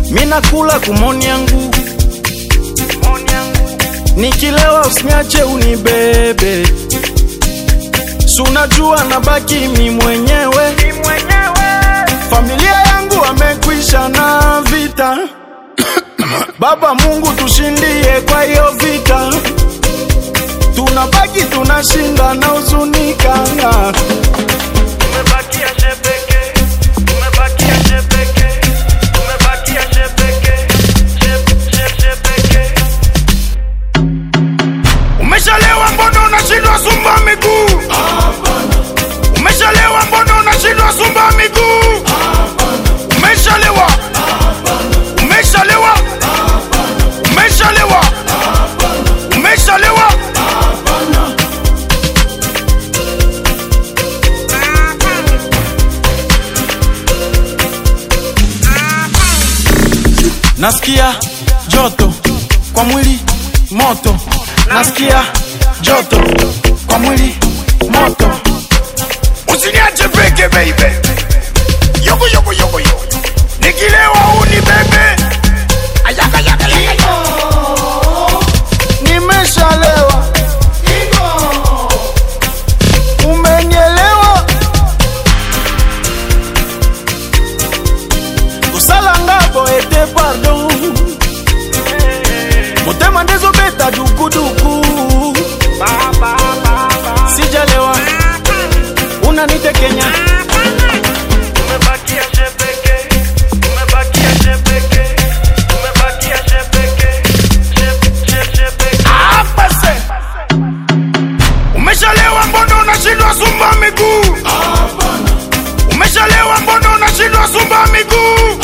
minakula kumoni yangu nikilewa usiniache unibebe sunajua nabaki mi mwenyewe familia yangu amekwisha na vita baba mungu tushindie kwa hiyo vita tunabaki tunashinda na huzunika Umebakia shepeke, umebakia shepeke, umebakia shepeke, shep, shep, shepeke. Umeshalewa mbona unashindwa sumba miguu? Umeshalewa mbona unashindwa sumba miguu? Umeshalewa, umeshalewa, umeshalewa, umeshalewa. nasikia joto kwa mwili moto nasikia joto kwa mwili moto Usiniache peke baby. Yoko yoko yoko yoko. Nikilewa uni bebe. Ayaka yaka yaka. nimeshalewa umenielewa kosalanga boete pardon motema ndezobeta dukuduku sijalewa unanitekenya Umebakia shepeke, umebakia shepeke, umebakia shepeke, shep, shep, shepeke. Apase. Umeshalewa mbona unashindwa sumba miguu? Umeshalewa mbona unashindwa sumba miguu?